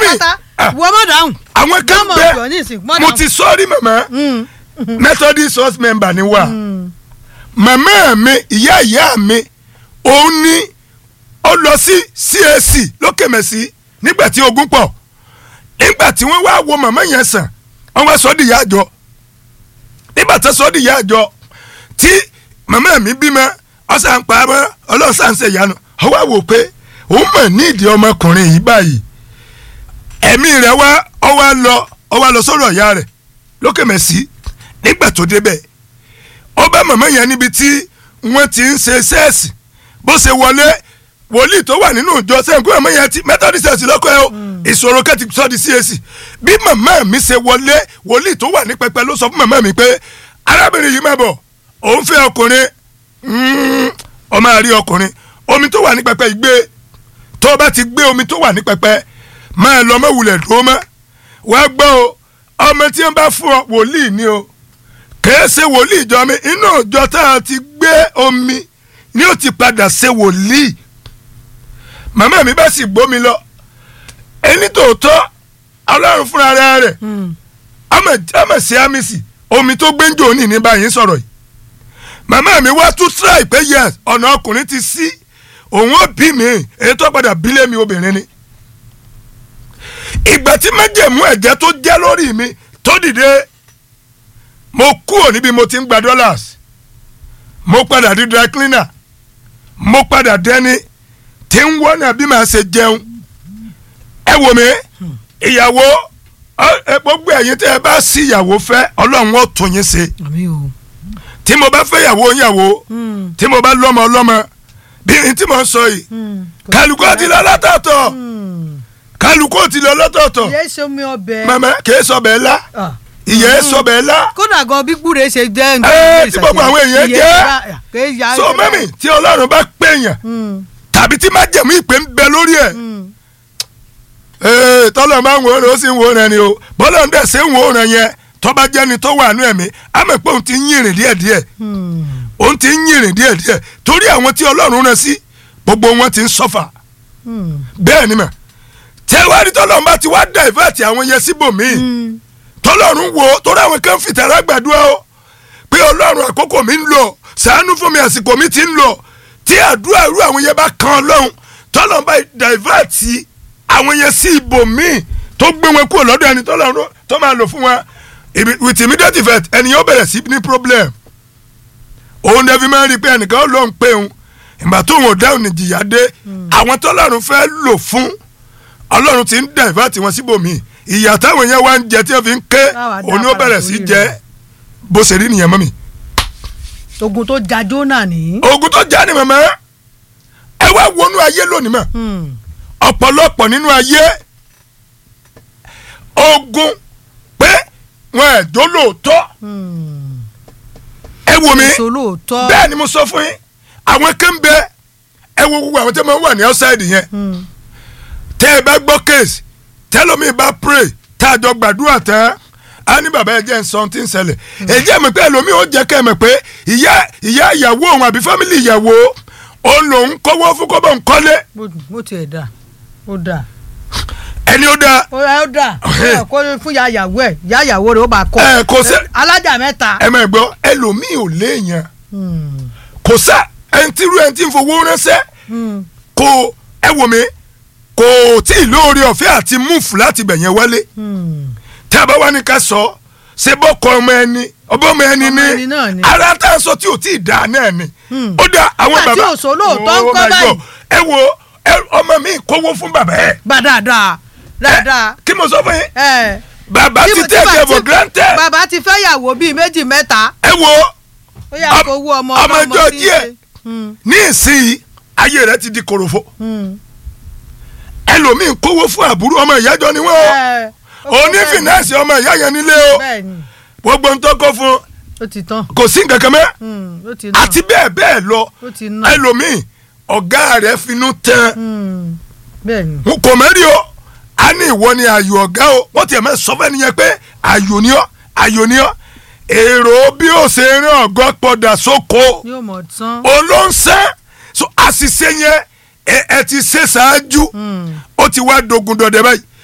pátápátá ah. wọ́n mọ̀ dáhùn. àwọn kan Mọ́mọ́ bẹ ọ̀dọ́ ní ìsìn, mọ́ mo dáhùn. ti sọ́ọ́rí màmá Mm, methodist house member ni wà màmá mi ìyá ìyá mi òun ni ó lọ sí CAC lókèmẹsì nígbà tí ogun pọ̀ nígbà tí wọ́n wá wo màmá yẹn sàn wọ́n wá sọ ọ́ di ìyá àjọ nígbà tó sọ ọ́ di ìyá àjọ tí màmá mi bímọ ọ̀sán pa mọ́ ọlọ́sàn ṣe ìyanu ó wá wò pé òun mọ̀ ní ìdí ọmọkùnrin yìí báyìí ẹ̀mí rẹ̀ wá ọ wá lọ ọ wá lọ sọ́dọ̀ ìyá rẹ̀ lókèmẹsì nígbà tó débẹ̀ ó bá màmá yẹn níbi tí wọ́n ti ń ṣe sẹ́ẹ̀sì bó ṣe wọlé wòlíì tó wà nínú ìjọ sẹ́yìnkú màmá yẹn ti methodist church lọ́kọ̀ ẹ̀ o ìṣòro kẹ́tì sọ di CAC bí màmá mi ṣe wọlé wòlíì tó wà ní pẹpẹ ló sọ fún màmá mi pé arábìnrin yìí má bọ̀ òun fẹ́ ọkùnrin mm, ó máa rí ọkùnrin omi tó wà ní pẹpẹ ìgbé tó o bá ti gbé omi tó wà ní pẹpẹ máa lọ mọ́ wulẹ̀ dúró mọ́ wàá gbọ́ o ọmọ tí wọ́n bá fún ọ wòlíì ni o kèé ṣe wòlíì ìjọ mi inú ìjọ tá a ti gbé omi ni ó ti padà ṣe wòlíì màmá mi bá sì gbómi lọ ẹni tòótọ́ ọlọ́run fúnra rẹ̀ mm. ọmọ sí amisi omi tó gbé ń jò ní ní báyìí sọ̀rọ̀ yìí màmá mi wá tún try pé yes ọ̀nà ọkùnrin ti sí òun ó bí mi èyí tó padà bílé mi obìnrin ni ìgbà tí májèmú ẹ̀jẹ̀ tó jẹ́ lórí mi tó dìde mo kúrò níbi mo ti ń gba dollars mo padà di dry cleaner mo padà dẹni tí ń wọ́nà bí màá ṣe jẹun ẹ wò mí ìyàwó ọ- ẹ, gbogbo ẹ̀yin tẹ́ ẹ bá sí ìyàwó fẹ́ ọlọ́run ó tún yín ṣe àmì o. tí mo bá fẹ́ ìyàwó ìyàwó Mm, tí mo bá lọ́mọ ọlọ́mọ bí n tí mo ń sọ yìí mm. kálukú ti lọ lọ́tọ̀ọ̀tọ̀ Mm. kálukú ti lọ lọ́tọ̀ọ̀tọ̀ ìyá ṣe omi ọbẹ̀. màmá kìí sọ bẹ́ẹ̀ la Ah. ìyẹn sọ bẹ́ẹ̀ la kódà gan bí gbúre ṣe jẹ́ Ẹ, tí gbogbo àwọn èèyàn jẹ́. jẹ́. so mẹ́mì tí ọlọ́run bá pèèyàn tàbí tí májẹ̀mú ìpè ń bẹ lórí ẹ̀ ee tọ́lọ̀ máa ń wò ó rẹ̀ ó sì ń wò ó rẹ̀ ni o bọ́lá ń dẹ̀ ṣe ń wò ó rẹ̀ yẹn tọ́ba jẹ́ni tó wà nú ẹ̀mí àmọ́ pé òun ti ń yìnrìn díẹ̀díẹ̀ òun ti ń yìnrìn díẹ̀díẹ̀ torí àwọn tí ọlọ́run rán sí gbogbo wọn ti ń sọ́fà bẹ́ẹ̀ ni mà tẹ́wárí tọ́lọ́run bá ti wá dàìfẹ́ẹ̀tì àwọn yẹn síbòmíì tọ́lọ́run wo torí àwọn kan fìtàrà gbàdúrà o pé ọlọ́run àkókò mi ń lọ ṣàánú fún mi àsìkò mi ti ń lọ tí àdúrà irú àwọn yẹn bá kan ọlọ́run tọ́lọ́run bá dàìfẹ́ẹ̀tì àwọn yẹn sí ibòmíì tó gbé wọn kúrò lọ́dọ̀ ẹni tọ́lọ́run tó máa lò fún wọn ibi- with immediate effect ẹnìyàn ó bẹ̀rẹ̀ sí ní problem òun dẹ̀ fi máa ń rí i pé ẹnìkan ó lóun pé òun ìgbà tóun ò dáhùn ní jìyà dé àwọn tọ́lọ́run fẹ́ lò fún ọlọ́run ti ń dàìfẹ́ẹ̀tì wọn síbòmíì ìyà táwọn yẹn wá ń jẹ tí wọ́n fi ń ké Táwa dá òun ni ó padà bẹ̀rẹ̀ sí sórí jẹ rẹ̀. bó ṣe rí nìyẹn mọ́ mi. ogun tó ja jóná ní. ogun tó já ni màmá ẹ wá wọnú ayé lónìí mọ́ ọ̀pọ̀lọpọ̀ nínú ayé ogun pé wọn ẹ̀ jó lóòótọ́ ẹ wò mí èso lóòótọ́. bẹ́ẹ̀ ni mo sọ fún yín àwọn kan bẹ ẹ wo gbogbo àwọn tẹ́ máa ń wà ní outside yẹn Mm. tẹ́ ẹ bá gbọ́ case tẹ́lómi bá pray tá a jọ gbàdúrà tán á ní bàbá ẹ jẹ́ nsọ́n tí ń ṣẹlẹ̀ ẹ jẹ́ mọ̀ pé ẹlòmíì ó jẹ́ kẹ́ ẹ mọ̀ pé ìyá ìyá ìyàwó òun àbí fámìlì ìyàwó òun lòun kọ́wọ́ fún kọ́bọ̀ ń kọ́lé Mo- mo tiẹ̀ dà ó dà ẹni ó dáa ó yà ó dà Ọ̀hẹ́. Ó kó fún ya yàwó ẹ̀ ya yàwó rẹ̀ ó bá kọ́ ẹ kò sẹ́ alájà mẹ́ta. ẹ mọ̀ gbọ́ ẹlòmíì ò léèyàn Mm. kò sẹ́ ẹni tí irú ẹni tí ń fowó ránṣẹ́ Mm. kò ẹ wò mí kò tí ì lóore ọ̀fẹ́ àti múùfù láti bẹ̀yẹn wálé Mm. tí a bá wá ní ká sọ ṣe bọ́kọ ọmọ ẹni ọmọ ọmọ ẹni Ọmọ ẹni náà ní ni. ara tá a sọ tí ò tí ì dáa náà ni Hmm. ó dá àwọn Nígbà tí bàbá ò sọ lóòótọ́ ń Oh kọ́ my báyìí. God. ẹ wo ẹ, ọmọ mi kówó fún bàbá ẹ gbà dáadáa dáadáa. kí mo sọ fún yín ẹ bàbá tí ti mo- take tí care mo- for granted bàbá ti fẹ́ yàwó bíi méjì mẹ́ta ẹ wo ó yà Ọm- kó owó ọmọ ọmọ ọlọ́mọ ẹjọ́ sí díẹ̀. ṣe. Mm. ní ìsinyìí ayé rẹ ti di korofo Mm. ẹlòmíín kówó fún àbúrò ọmọ ìyájọ ni wọn o Ẹ, ó kó òní bẹ́ẹ̀ ni. fìnẹ́ẹ̀sì ọmọ ìyá yẹn nílé o bẹ́ẹ̀ ni gbogbo ń tọ́kọ fún ó ti tán kò sí nǹkan kan mẹ́ Mm, ó ti ná àti bẹ́ẹ̀ bẹ́ẹ̀ lọ ó ti ná ẹlòmíín ọ̀gá rẹ̀ finú tán Mm. bẹ́ẹ̀ ni n kò mẹ́rí o a ní ìwọ ni ayò ọ̀gá o wọ́n tiẹ̀ mẹ́ sọ fẹ́ nìyẹn pé ayò ni ọ́ ayò ni ọ́ èrò bí ó ṣe rán ọ̀gọ́ pọ̀dà sóko yóò mọ̀ tán. olóńsẹ́ so àṣìṣe yẹn ẹ ẹ ti ṣe ṣáájú Mm. ó ti wá dogun dọdẹ báyìí